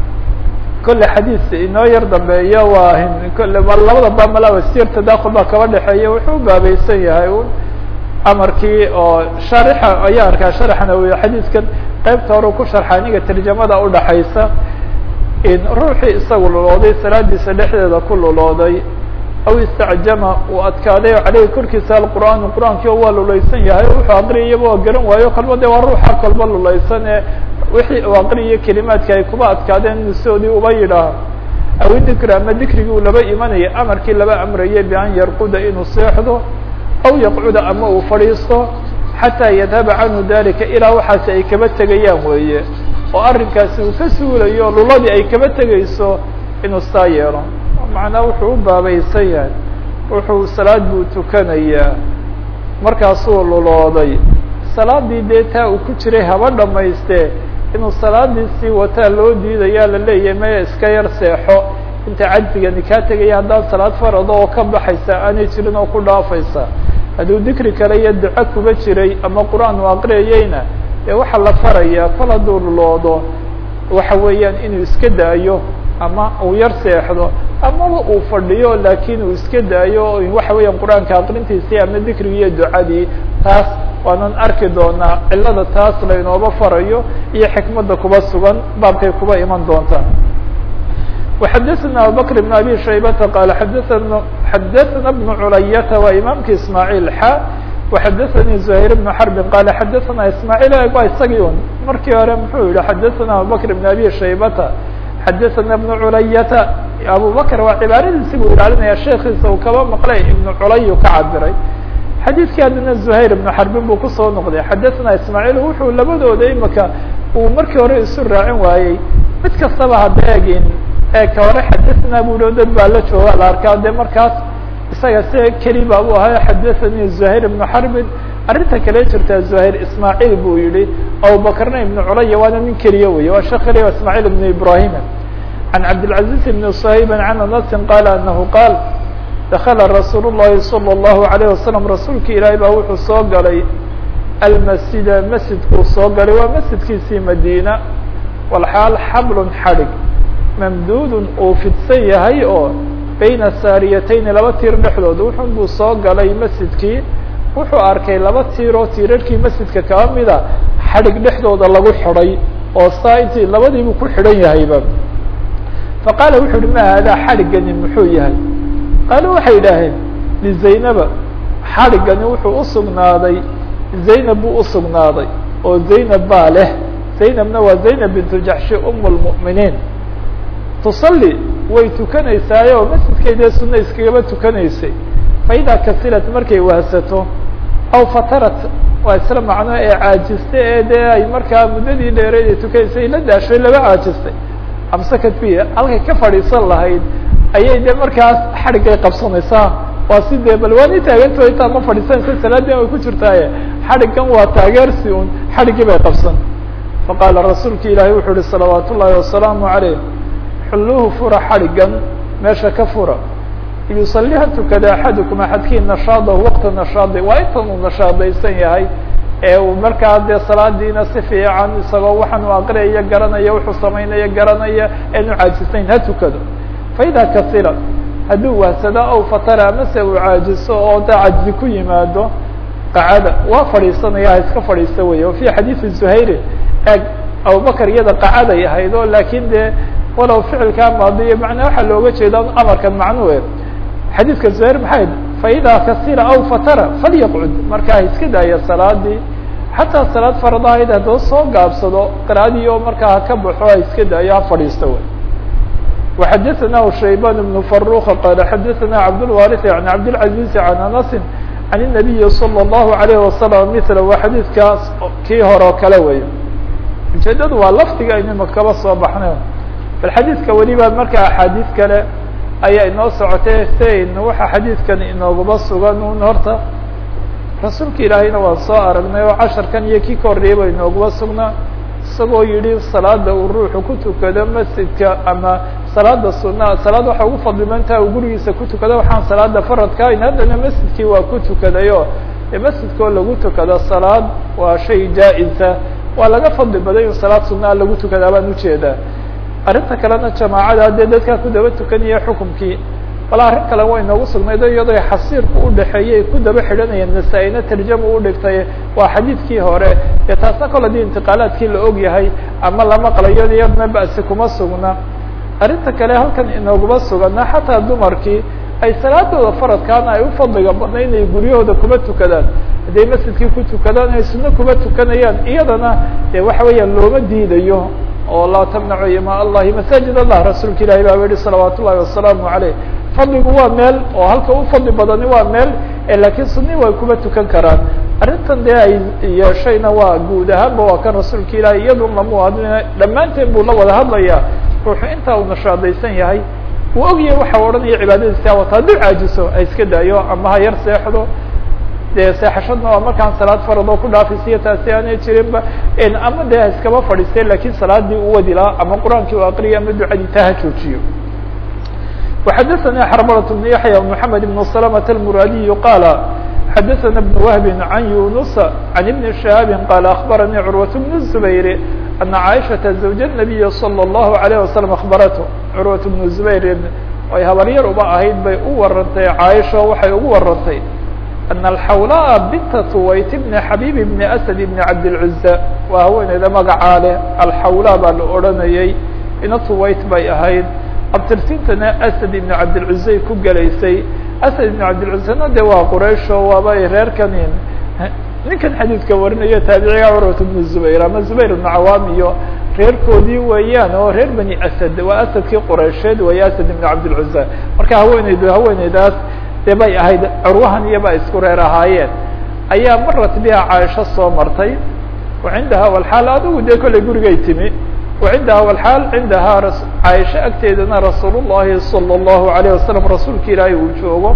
kolle xadiis inoo yar dambeeya waa kolle labada baab malaba sir tadakhul baa kaba dhexeeya wuxuu baabaysan yahay un amarkii oo sharixa ayaa arkaa sharaxna wey xadiiskan qaybta hore ku sharxa aniga tarjamada udhaxaysa in ruuxii isagu lulooday salaadiisa dhexdeeda ku lulooday aw istacjama uu adkaaday caleyhi korkiisa alqur'aan qur'aankii oo waa lulaysan yahay wuxuu aqriyayaba waa garan waayo kalba de waa ruuxa kolba lulaysan ee wixii uu aqriyayo kelimaadka ay kuba adkaadeen inuu sidoodii uba yidhaaho aw dikri ama dikrigii uu laba imanaya amarkii laba amrayay bian yarquda inuu seexdo aw yaqcuda ama uu fadhiisto xataa yadhaba canhu dalika ilaa waxaasi ay kaba tegayaan weeye oo arrinkaasi uu ka suulayo luladii ay kaba tegayso inuu saa yeelo macnaa wuxuu u baabaysan yahay wuxuu salaad buu tukanayaa markaasuu lulooday salaadii dee taa uu ku jiray haba dhamaystee inuu salaadii sii wataa loo diidayaa la leeyahay maya iska yar seexo inta cajzigani kaa tegaya haddaan salaad farada oo ka baxaysa aanay jirin oo ku dhaafaysa hadduu dikri kale iyo duco kuba jiray ama qur-aan u aqriyayeyna dee waxaa la farayaa kol hadduu luloodo waxa weeyaan inuu iska daayo ama uu yar seexdo amaba uu fadhiyo laakiin uu iska daayo waxa weeyaan qur-aanka aqrintiisii ama dikrigi iyo ducadii taas waanan arki doonaa cilada taas laynooba farayo iyo xikmadda kuba sugan baabkay kuba iman doontaa وxadثna abubكر بن abي شhaybةa qال xadثna xadثna بن culayata waa imaamki ismاعيل xa وxadثnي زهير بن حرب qال xadثna ismاعيل waa isagii un markii hore muxuu yihi xadثna abubكر بن abي شhaybةa xadثna بن culayata abubكر waa cibaaradiisi buu ilaalinaya sheekiisa uu kaba maqlay iبن culay ka cabiray xadiidkii haddana زهayر بن xarbin buu kusoo noqday xadثna ismاعيل wuxuu labadooda imika uu markii hore isu raacin waayey mid kastaba hada egin ee ka hore xadثna bu o dad baa la jooga la arkaa de markaas isaga se keli ba u ahay xadثnي زهayر بن xarbin arrinta kale jirtaa زهayر ismاعيل buu yihi abubakrna iبن culaya waana nin keliya wey waa shek keliya ismاعيل بن ibrahim عن cabdالعaزيز بن صhayb عن aنس qال أنه qاal dakla rasuul الlahi صلى الlaه عليه وasلم rasuulki ilaahay baa wuxuu soo galay almasjida masjidkuu soo galay waa masjidkiisii madina walxaal xablun xadhig mamduudun uu fidsan yahay oo bayna saariyatayni laba tiir dhexdood wuxun buu soo galay masjidkii wuxuu arkay laba tiiroo tiirarkii masjidka kaba mida xadhig dhexdooda lagu xidhay oo saa intii labadiibuu ku xidhan yahayba faqaala wuxu uhi ma haadaa xadhiggani muxuu yahay qaalo waxay idhaaheen lizaynaba xadhiggani wuxuu usugnaaday zaynab buu usugnaaday oo zaynab baa leh zaynabna waa zaynab bintu jaxshi um lmu'miniin tusalli way tukanaysaaye oo masjidkeedee sunna iskagaba tukanaysay faidaa kasilat markay wahsato aw fatarat waa isla macno ee caajista ee dee ay markaa muddadii dheereed ay tukanaysay la daashay laba caajistay amsakat biya halkay ka fadhiisan lahayd ayay de markaas xadhiggay qabsanaysaa waa si dee bal waani taaganto intaa ma fadhiisanaysa salaadin way ku jirtaaye xadhiggan waa taageersi un xadhiggii bay qabsan faqaala rasuulka ilaahay wuxuu uhi salawaat ullaahi wasalaamu calayh xulluhu fura xadhiggan meesha ka fura yusalliha tukada axadukum axadkii nashaadahu waqta nashaadi waa intan uu nashaadaysan yahay ee uu markaa dee salaadiina si fiican isagoo waxaan u aqriyaya garanaya wuxuu samaynaya garanaya eenu caajisayn ha tukado faida kasila hadduu wahsado aw fatara amase uu caajiso oo da cajzi ku yimaado qacada waa fadhiisanaya ha iska fadhiista wey o fi xadiidi zuhayri eeg abubakar iyada qacaday ahayd o laakin dee walow ficilkaa maadiyo macnaa waxaa looga jeeda amarkan macnuhe xadiidka zuhayr maxay faida kasila aw fatara falyaqcud marka ha iska daaya salaadii xataa salaad faradahayd haddoo soo gaabsado qira'adii oo markaa ha ka baxo ha iska daayo ha fadhiista wey وxadثnah شhaybان بن فروخ qال xadثna cبدالوارث عن cبدالعaزيز عن أنس عن النبي صلى الله عليه وسلم مثل waa xadيثkaas kii hore o kale wey ujeedadu waa lfdiga aynima kaba soo baxnay bal xadيثka weliba marka أxاadiث kale ayaa inoo socotay sen waxa xadيثkan inoogaba sugan un horta rasuulka ilaahayna waan soo aragnay oo casharkan iyo kii ka horreeyaba inoogaba sugnaa isagoo yihi salaada uu ruuxu ku tukado masjidka ama salaada sunaa salaad waxa ugu fadlimantaha uu gurigiisa ku tukado waxaan salaada faradka ahayn haddana masjidkii waa ku tukadayo e masjidkoo lagu tukado salaad waa shay jaa-isa waa laga fadli baday in salaad sunaa lagu tukadaa baan ujeedaa arrinta kalena jamaacada dee dadkaa ku daba tukanaya xukumkii wala arrin kale way noogu sugnayd iyadoo xasiirku udhexeeyay ku daba xidhanayeen nasaa-ina tarjama u dhigtay waa xadiidkii hore dee taasna kol hadii intiqaalaadkii la og yahay ama la maqlayo iyadna ba'si kuma sugna arrinta kale halkan inooguma sugana xataa dumarkii ay salaadooda faradkaana ay u fadliga badna inay guryahooda kuma tukadaan hadday masjidkii ku tukadaan ay sunno kuma tukanayaan iyadana dee waxa weeyaan looma diidayo oo laa tamnacu ima allahi masaajid allah rasuulka ilahi baa yihi salawaat ullahi wasalaamu caleyh fadligu waa meel oo halka u fadli badani waa meel laakiin suni way kuma tukan karaan arrintan dee ay yeeshayna waa guud ahaanba waa kan rasuulka ilahi iyadun lamu hadlina dhammaanteen buu la wada hadlayaa ruuxu intaa uu nashaadaysan yahay uu ogyahay waxa odhanaya cibaadadiisa wata hadduu caajiso ha iska daayo ama ha yar seexdo dee seexashadna waa markaan salaad farad oo ku dhaafisiyo taasi aanay jirinba ama dee ha iskaba fadhiistee lakin salaadii u wadi lahaa ama qur-aankii u aqriya ama ducadii taa ha joojiyo وxadثnي xرملة بن يحيى محمد بن سلمة المرادي قال xadثna بن وهب عن يونس عن بن شهاب قال أخبرني عروة بن الزبير أن عائشة زوج النبي صلى الله عليه وسلم أخبرته عروة بن الزبير ay habaryar uba ahayd bay u warantay caaisha waxay ugu warantay أن الxawlaa binta tuwayt بn xabيb بn أسد بn cabdالعuزة waa haweeneyda magacaa leh alxawlaa baa la odhanayay ina tuwayt bay ahayd abtirsintana asad ibn cabdilcuzey ku gelaysay asad ibn cabdilcuzena de waa quraysho waaba reerkanin ninkan xadiidka warinaya taabiciga curwat bnu zubayr ama zubayr ibnu cawaam iyo reerkoodii weeyaan oo reer bani asad waa asadkii quraysheed weeye asad ibn cabdilcuza marka haweeneydu haweeneydaas de bay ahayd curwahan iyo ba isku reer ahaayeen ayaa marat biha caaisho soo martay cindaha walxaal adigu dee kollay gurigay timi وcindaha wlxaal cindahaa caaisho agteedana rasuul الlahi salى الlahu عalيه wasalam rasuulka ilaahay uu joogo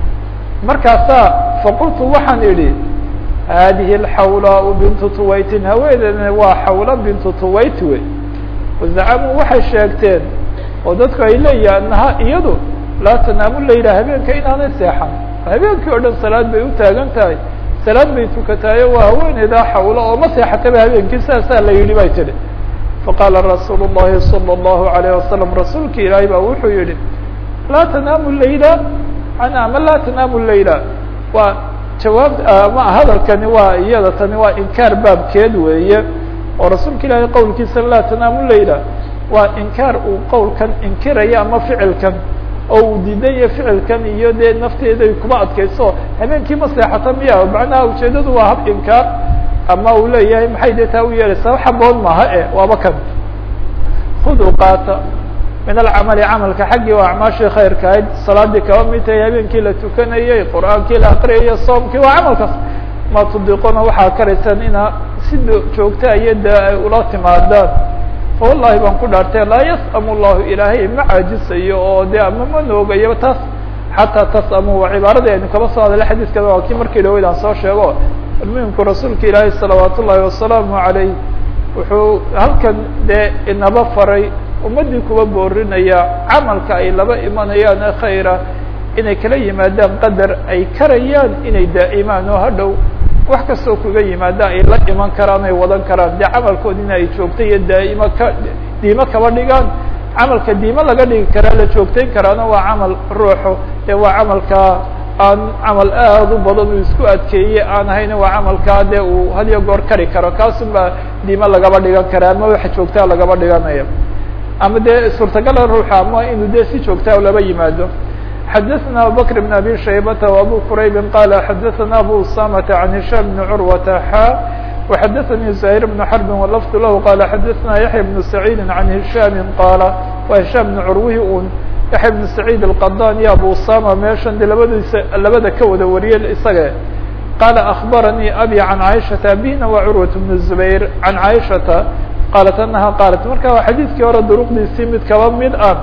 markaasaa faqultu waxaan idhi hadihi اxawlaa bintu tuwaytin haweeneedana waa xawla bintu tuwayt wey wazacamuu waxay sheegteen oo dadku ay leeyihin anaha iyadu laa tanaamu layla habeenka inaanay seexan habeenkii o dhan salaad bay u taagan tahay salaad bay tukataayo waa haweeneydaa xawlo oo ma seexataba habeenkii saasaa la yidhi bay tidhi faqaala rasuul الlahi salى الlahu عalيه wasalam rasuulka ilaahay baa wuxuu yihi laa tanaamu layla ama laa tanaamu layla waa jawaab ma hadalkani waa iyada tani waa inkaar baabkeed weeye oo rasuulka ilaahay qowlkiisa laa tanaamu layla waa inkaar uu qowlkan inkiraya ama ficilkan oo uu diidaya ficilkan iyo dee nafteeday kuma adkayso habeenkii ma seexata miya macnaha ujeedadu waa hab inkaar ama uu leeyahay maxay dee taa u yeelaysaa xaboon maaha e waaba kan khuduu qaata min alcamali camalka xaggii waa acmaashii khayrka ahayd salaadii kaba mid tahay habeenkii la tukanayey qur'aankii la aqriyayay soomkii waa camalkaas ma tudiqona waxaa karaysaan inaa si joogta iyo dee ay ula timaadaan fa wallahi baan ku dhaartay laa yas'amu llahu ilaahay ma caajisayo oo dee ama ma noogayo taas xataa tas'amu waa cibaaradii aynu kaba soo hadalay xadiiskada waa kii markii dhaweyd aan soo sheego muhimku rasuulka ilaahi salawaat ullaahi wasalaamu عalayh wuxuu halkan dee inaba faray ummaddii kuba boorinaya camalka ay laba imanayaan ee khayra inay kala yimaadaan qadar ay karayaan inay daa'imaan oo hadhow wax kastoo kuga yimaada ay la iman karaan ay wadan karaan dee camalkoodina ay joogta iyo daa'imo ka diimo kaba dhigaan camalka diimo laga dhigi karaa la joogtayn karaana waa camal ruuxu ee waa camalka aan camal aad u badan uu isku adkeeyey aan ahayn waa camalkaa dee uu had iyo goor kari karo kaasun baa diimo lagaba dhigan kara ama waxa joogtaa lagaba dhiganaya ama dee suurtagala ruuxa ama inuu dee si joogtaa laba yimaado xadaثna abubakr بn abi shaybata وabu quraybi qala xadaثna abu usamata عan hishaam bn curwata xa وxadaثnي زahير بن xرب وlفظ lah qala xadaثna yaحya بن سacيidi عan hishaam qala wa hishaam بn curwihi un yaحya بن سacيid الqadan iyo abu usama meeshan de labadiisa labada ka wada wariyey isaga qala أخbaranii abي عan caiشhaةa abihina wa curwaة بن الزubayr عan caiشhaةa qalat anaha qaalat marka waa xadiidkii hore duruqdiisii mid kaba mid ah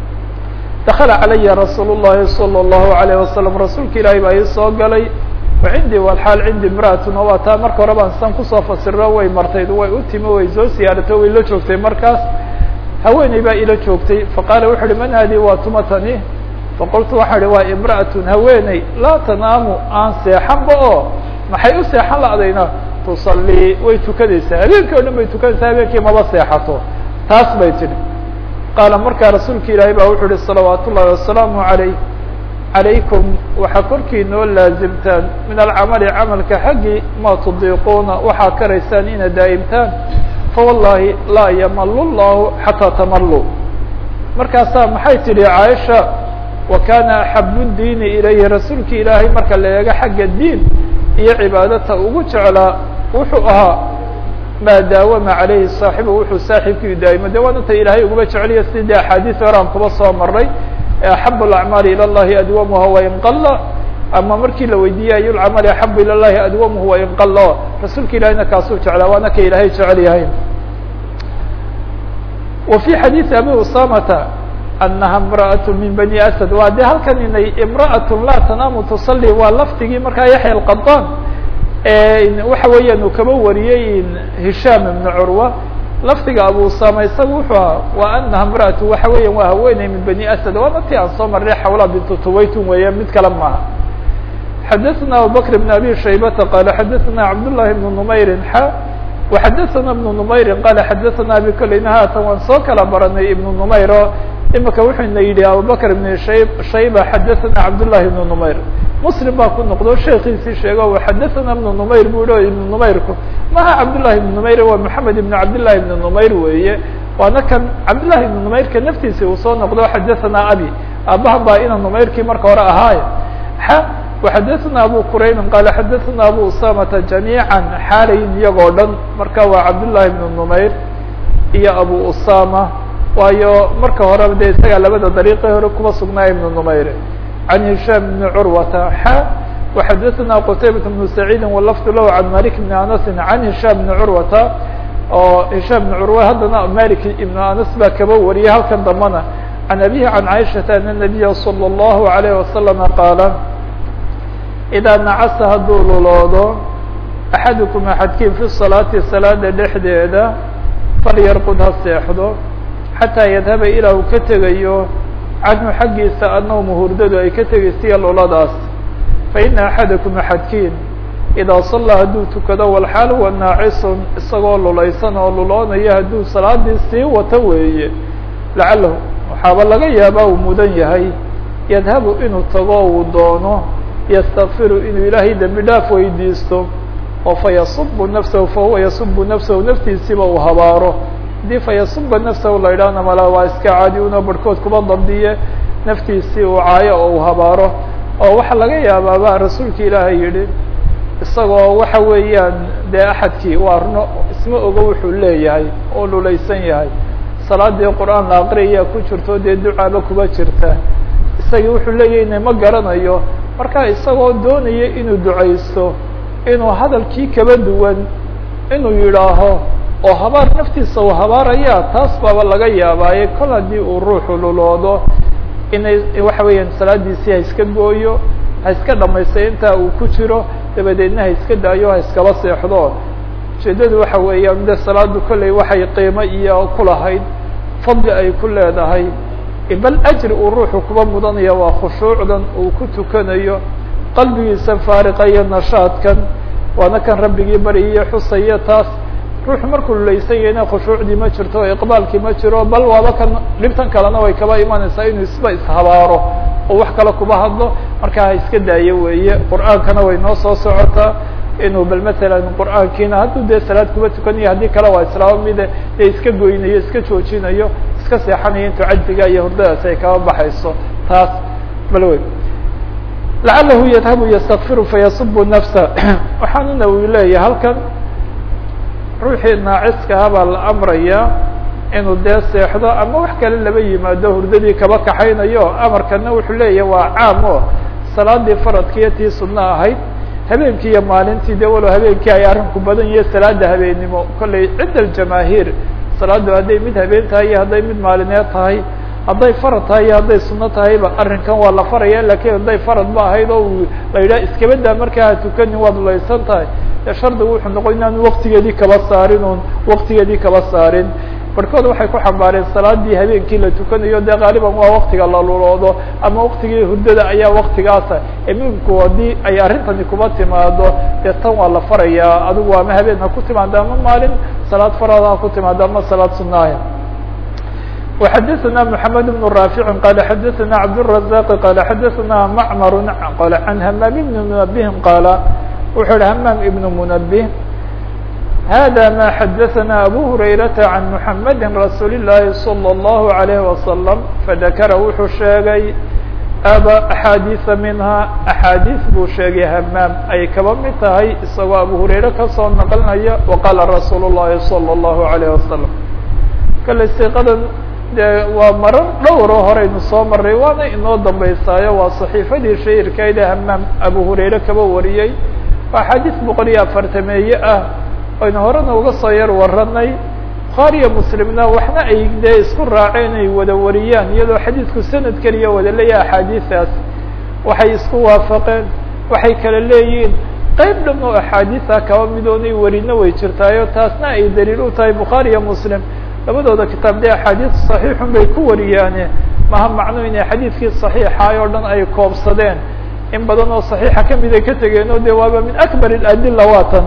dakla calaya rasuul الlahi salى الlahu عalيه wasalam rasuulka ilaahi baa ii soo galay wacindii walxaal cindi imra'atun oo waa taa marka hore baan san kusoo fasiro way martayd way u timi way soo siyaarato way la joogtay markaas haweeney baa ila joogtay faqaala wuxu uhi man haadi waa tumatani faqultu waxaa ihi waa imra'atun haweeney laa tanaamu aan seexanba oo maxay u seexan la'dayna tusalii way tukanaysaa habeenkii o dhan bay tukanaysaa habeenkii maba seexato taas bay tidhi qaala markaa rasuulka ilaahay baa wuxuu uhi salawaat ullahi wasalaamu عalayh calaykum waxaa korkiinoo laazimtaan min alcamali camalka xaggii ma tudiiquuna waxaa karaysaan inaad daa'imtaan fawallahi laa yamalu llahu xataa tamaluu markaasaa maxay tidhi caaisha wa kana axabu diini ilayhi rasuulki ilaahay marka la eego xagga diin iyo cibaadata ugu jeclaa wuxuu ahaa maa daawama calayhi saaxibu wuxuu saaxiibkii daa'imo de waana ta ilaahay uguba jeceliya sidii axaadiis hore aan kuba soo maray axab اacmaali ilى اllahi adwamuha wain qala ama markii la weydiiyey ayu lcamali axabu ilى llahi adwamuhu wain qala rasuulka ilahina kaasuu jeclaa waana ka ilaahay jecel yahay wa fi xadiiثi abi usamata anaha imra'aة min bani asad waa de halkan inay imra'aة laa tanaamu tusalli waa lafdigii markaa yaxya alqadan waxa weeyaan uu kaba wariyey hishaam ibn curwa lafdiga abu usama isaga wuxuu ahaa wa anaha mraatu waxa weeyan waa haweeney min bani asad waana ti aan soo marnay xawla bintu tuwaytun weeye mid kale maaha xadaثna abubakr bn abi shaybata qala xadaثna cabdالlahi bn numayri xa وxadaثna بن نmayri qala xadaثna abi koleyna haatan waan soo kala baranay ibn نmayr oo imika wuxuuna yidhi abubakr ibn shayba xadaثna cabdالlahi ibn نmayr muslim baa ku noqdo sheekiisii sheego xadaثna ibn نmayr bu hi ibn نmayrku maha cabdالlahi ibn نmayr waa mحamed ibn cabdالlahi ibn نmayr weeye waana kan cabdالlahi ibn نmayrka naftiisi uu soo noqdo xadaثna abi aabaha baa ina نmayrkii marka hore ahaay وxadaثna abu qurayb qala xadaثna abu usamata جamيعا xaalayin iyagoo dhan marka waa cabdالlahi بن نmayr iyo abu usama waayo marka horeba de isaga labada dariiqe hore kuba sugnaa ibn نmayr عan هisham بn curwata xa وxadaثna qtaybaة بن سacيidi wlfd lah عan malik بn anas عan هisham بn curwata oo hisham بn curwa haddana malik ibn anas baa kaba wariyay halkan dambana عan abihi عan caiشhaةa an النabiya slى الlahu عalيه وasلم qaala idaa nacasa hadduu luloodo axadukum axadkiin fi salaati salaada dhexdeeda falyarqud ha seexdo xataa yadhaba ilaa uu ka tegayo canhu xaggiisa annawmu hurdadu ay ka tegaysiya luladaas fa ina axadakum axadkiin idaa sallaa hadduu tukado walxaal huwa naacisun isagoo lulaysan oo luloonaya hadduu salaadii sii wato weeye lacalahu waxaaba laga yaabaa uu mudan yahay yadhabu inuu tago uu doono ystakfiru inuu ilaahay dembi dhaaf weydiisto oo fayasubu nafsahu fahuwa yasubu nafsahu naftiisiiba uu habaaro haddii fayasuba nafsahu la idhaahna mala waa iska caadi unoo barhkood kuba dabdiye naftiisii uu caayo oo uu habaaro oo waxaa laga yaabaa baa rasuulka ilaahay yihi isagoo waxa weeyaan dee axadkii waa runo isma ogo wuxuu leeyahay oo lulaysan yahay salaadii qur-aan la aqriyayaa ku jirto dee ducaaba kuba jirta isagii wuxuu leeyahayna ma garanayo marka isagoo doonaya inuu ducaysto inuu hadalkii kaba duwan inuu yidhaaho oo habaar naftiisa uu habaaraya taas baaba laga yaabaaye kol haddii uu ruuxu luloodo inay waxa weeyaan salaadiisii ha iska gooyo ha iska dhamaystay intaa uu ku jiro dabadeedna ha iska daayo ha iskaba seexdo ujeedadu waxa weeyaan de salaadu kolley waxay qiimo iyo kulahayd fadli ay ku leedahay bal ajri uu ruuxu kuba mudanaya waa khushuucdan uu ku tukanayo qalbigiisa faariqa iyo nashaadkan waana kan rabbigii baryiyo xusaya taas ruuxu markuu lulaysan yahayna khushuucdii ma jirto iqbaalkii ma jiro bal waaba kan dhibtan kalena way kaba imanaysaa inuu isba ishabaaro oo wax kale kuba hadlo markaa ha iska daayo weeye qur'aankana way noo soo socotaa inuu bal matalan qur'aankiina hadduu dee salaad kuba tukanayo haddii kale waa islaamo mide dee iska goynayo iska joojinayo iska seexanayo intuu cajziga iyo hurdadaas ay kaba baxayso taas bal wey lacalahu yadhabu ystakfiru fayasubu nafsa waxaanuna uu leeyahay halkan ruuxii naaciskaha baa la amraya inuu dee seexdo ama wax kale laba yimaado hurdadii kaba kaxaynayo amarkana wuxuu leeyahay waa caam o salaadii faradkiiyo tii sunno ahayd habeenkii iyo maalintii de walow habeenkii ay arrinku badan yihiyo salaada habeennimo kollay cinda aljamaahiir salaadu hadday mid habeen tahay iyo hadday mid maalineed tahay hadday farad tahay iyo hadday sunno tahayba arrinkan waa la faraya lakiin hadday farad ba ahayd oo uu la yidhaha iskabadaa markaa ha tukanin waad laysan tahay dee shardigu wuxuu noqon inaanu waktigeedii kaba saarin oon waktigeedii kaba saarin barhkood waxay ku xambaareen salaadii habeenkii la tukanayo dee qaaliban waa waktiga la luloodo ama waktigii hurdada ayaa waktigaasa iminku haddii ay arrintani kuba timaado dee tan waa la farayaa adigu ama habeen ha ku timaado ama maalin salaad farada ha ku timaado ama salaad sunaaya وxadثna محamed بن رافع qال xadثna cبدالرزاq qال xadثna mcmr qال عن hmام بن منبه qاaل wuxuu hi hmام بن منبه hذا ma xadثna أbو هريرة عن محمد رsuuل اللahi صلى الله عليه وسلم فذkra wuxuu sheegay aba أxاadiثa minha أxاadiث buu sheegay hmام ay kaba mid tahay isagoo abu هurayre kasoo naqlinaya وqاla رasuul الlahi صلى الله عليه وسلم kale siqadan de waa marar dhowro horeynu soo maray waana inoo dambeysaayo waa صaxiifadii shahirkayda hamaam abu hurayre kaba wariyey waa xadiis boqol iyo afartameeye ah aynu horena uga soo yar waranay bukhaariyo muslimna waxna ay dee isku raaceen ay wada wariyaan iyadoo xadiidku sanad keliya wada leeyahay axaadiistaas waxay isku waafaqeen waxay kala leeyihiin qayb dham oo axaadiisa kaba midoonay warino way jirtaayo taasna ay daliil u tahay bukhaari iyo muslim labadooda kitaab dee axaadiis saxiixun bay ku wariyaane maha macno inay xadiidkii saxiixaay oo dhan ay koobsadeen in badan oo saxiixa kamid ay ka tegeen oo de waaba min akbar اadila waatan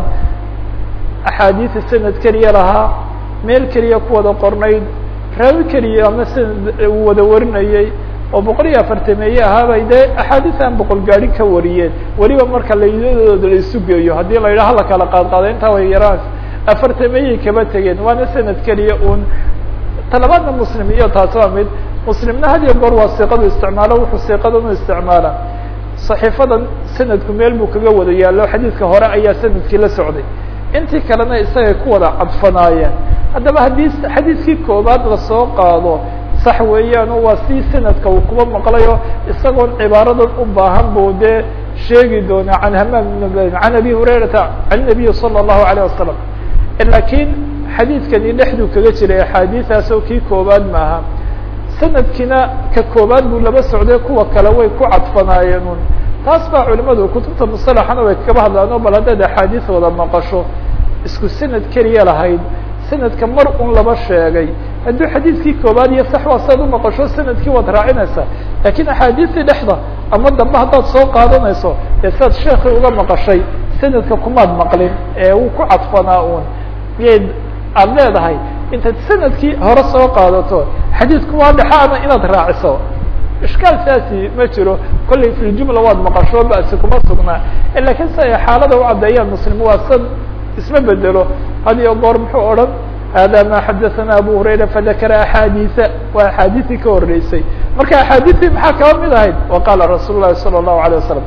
axaadiisa sanad keliya lahaa meel keliya ku wada qornayd raawi keliya ama sanad uu wada warinayey oo boqol iyo afartameeye ahaabay dee axaadiis aan boqol gaari ka wariyeen weliba marka laydadooda la isu geeyo haddii la yidhaha la kala qaadqaado intaa way yaraan afartameeyey kaba tegeen waana sanad keliya un talabaadna muslim iyo taas waa mid muslimna had iyo goor waa siiqadu isticmaalo wuxuu siiqadan u isticmaala صaxiifadan sanadku meel buu kaga wada yaallo xadiidka hore ayaa sanadkii la socday intii kalena isagay ku wada cadfanaayeen haddaba haddii xadiidkii koobaad lasoo qaado sax weeyaan oo waa si sanadka uu kuba maqlayo isagoon cibaaradan u baahan buu dee sheegi doonaa can hamaam can abi hurayrata can nabiyi salى الlahu عalيه wasalam lakiin xadiidkani dhexduu kaga jiray axaadiiaas oo kii koobaad maaha sanadkiina ka koobaad buu laba socday kuwa kale way ku cadfanaayeen un taas baa culimadu kutubta musalaxana way kaba hadlaano bal haddaad axaadiis wada maqasho isku sanad keliya lahayd sanadka mar un laba sheegay hadduu xadiidkii koobaad iyo sax waa saad u maqasho sanadkii waad raacinaysaa lakiin axaadiistii dhexda ama dambe haddaad soo qaadanayso dee saad sheekii uga maqashay sanadka kumaad maqlin ee uu ku cadfanaa un miyay aada leedahay intaad sanadkii hore soo qaadato xadiidku waa dhexaana inaad raaciso ishkaal saasi ma jiro kollay fi ljumla waad maqasho basi kuma sugnaa lakiin si ay xaalada u caddeeyaan muslim waa sad isma bedelo had iyo goor muxuu odhan hada ma xadaثana abu hurayra fadakara axaadiisa waa axaadiisii ka horeysay marka axaadiistii maxaa kaba mid ahayd waqala rasuul lahi salى الlahu عalيه wasalam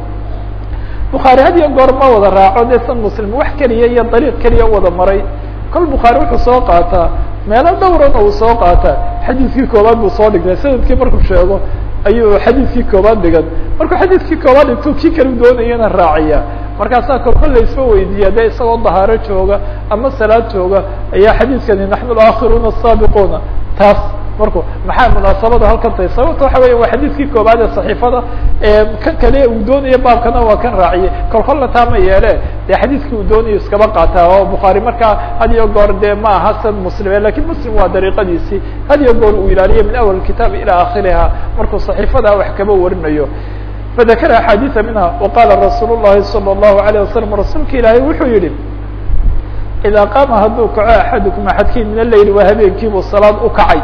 bukhaari had iyo goor ma wada raaco dee san muslim wax keliya iyo dariiq keliya u wada maray kol bukhaari wuxuu soo qaataa meelo dhowrana uu soo qaataa xadiidkii koobaad buu soo dhigtay sanadkii markuu sheego ayuu xadiidkii koobaad dhigan markuu xadiidkii koobaad dhigto kii kale doonayana raaciya markaasaa kol kol la isma weydiiya de isagoo dahaaro jooga ama salaad jooga ayaa xadiidkani naxnu alakhiruuna asaabiquuna taas marku maxaa munaasabada halkan tahay sababta waxa weya waa xadiidkii koobaad ee saxiifada kan kale uu doonaya baabkana waa kan raaciyey kol kolna taa ma yeele dee xadiidkii uu doonayo iskaba qaataa oo bukhaari markaa had iyo goor dee ma aha san muslime lakin muslim waa dariiqadiisii had iyo goor uu ilaaliyo min awal kitaab ilى akhiriha markuu صaxiifada wax kaba warinayo fadakara axaadiiثa minha waqala rasuul الlahi salى الlahu عalيه wasalam rasuulka ilaahay wuxuu yihi idaa qaama hadduu kaco axadukum axadkiin min aleyl waa habeenkiibuu salaad u kacay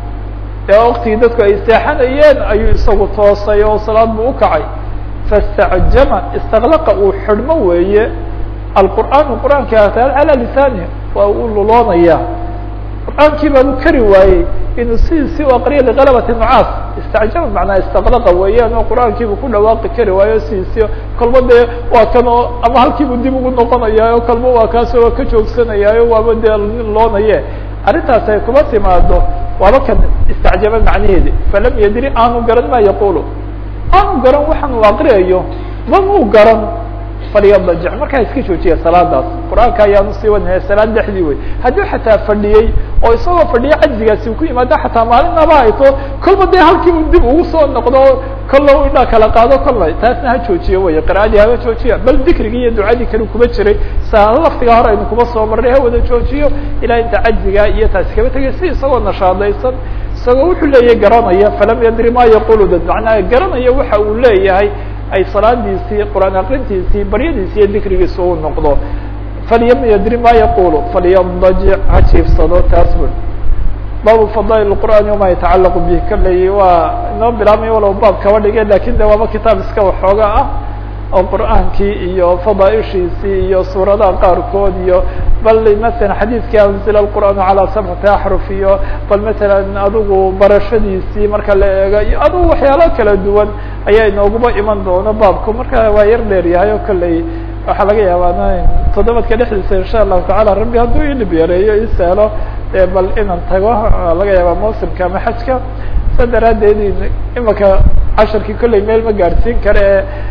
ee waktigii dadku ay seexanayeen ayuu isagu toosay oo salaad buu ukacay fastacjama istaklaqa uu xidhmo weeye alqur'aanu qur'aanki calaa lisaanihi waa uu luloonaya qur'aankii baanu kari waayey inuu sidiisii u aqriya liqalabati nucaas istacjama macnaa istaklaqa weeyaan oo qur'aankiibu ku dhawaaqi kari waayo sidiisii kolba dee waa kan oo ama halkiibu dib ugu noqonayaayo kolba waa kaasoo waa ka joogsanayaayo waaba dee loonaye arrintaas ay kuma timaado waaba kan istacjaba macnaheedi falam yadri aanu garan ma yaqulu aanu garan waxaan uu aqriyayo mamuu garan falyadajic markaa iska joojiya salaadaas qur-aanka ayaanu sii wadnaya salaad dhexdii wey haddii xataa fadhiyey oo isagoo fadhiya cajzigaasi ku yimaado xataa maalinaba hayto kolba dee halkii uu dib ugu soo noqdo kolla u idhaa kala qaado kolla taasna ha joojiyo wey qira'adii haba joojiya bal dikrigii iyo ducadii kale kuma jiray sa laftiga hore aynu kuma soo marnay ha wada joojiyo ilaa inta cajziga iyo taasi kaba tegay si isagoo nashaadaysan isagoo wuxuu leeyahay garanaya falam yadri ma yaqulu dad macnaha garanaya waxa uu leeyahay ay salaadiisii qur'aan akrintiisii baryadiisi iyo dikrigiisa uu noqdo falyam yadri ma yaqulu falyadajic ha jiifsado taas bur baabu fadail qur'aani wama yatacalaqu bih kaley waa inoo bilaabmay walow baab kaba dhige lakin de waaba kitaab iska waxooga ah oo qur'aankii iyo fadaaishiisii iyo suuradaha qaarkood iyo bal masalan xadiidkii anzila qur'aan calaa sabcati axruf iyo bal masalan adigu barashadiisii marka la eego iyo adigu waxyaalo kala duwan ayaa inooguma iman doono baabku marka waa yar dheer yahay oo kolley waxaa laga yaabaa toddobadka dhexdiisa insha allahu tacala rabbi hadduu ilib yareeyo isahlo bal inaan tago laga yaabaa mawsimka ama xajka sa daraadeed imaka casharkii kolley meel ma gaadhsiin kare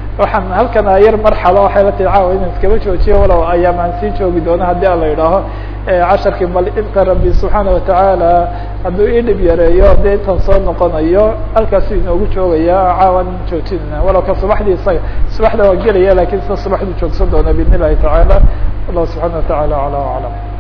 waxaan halkan yar marxalo waxay la tihi caawa inaan iskaba joojiyo walow ayaamaan sii joogi doono haddii a la idhaaho casharkii bal inta rabbi subxaana watacaala hadduu ii dhib yareeyo dee intan soo noqonayo halkaasu inoogu joogaya caawan joojinana walow ka subaxdii isaga subaxda waa gelaya lakin sida subaxdu joogsan doona biidn illahi tacaala wallahu subxana wataعala alى aclam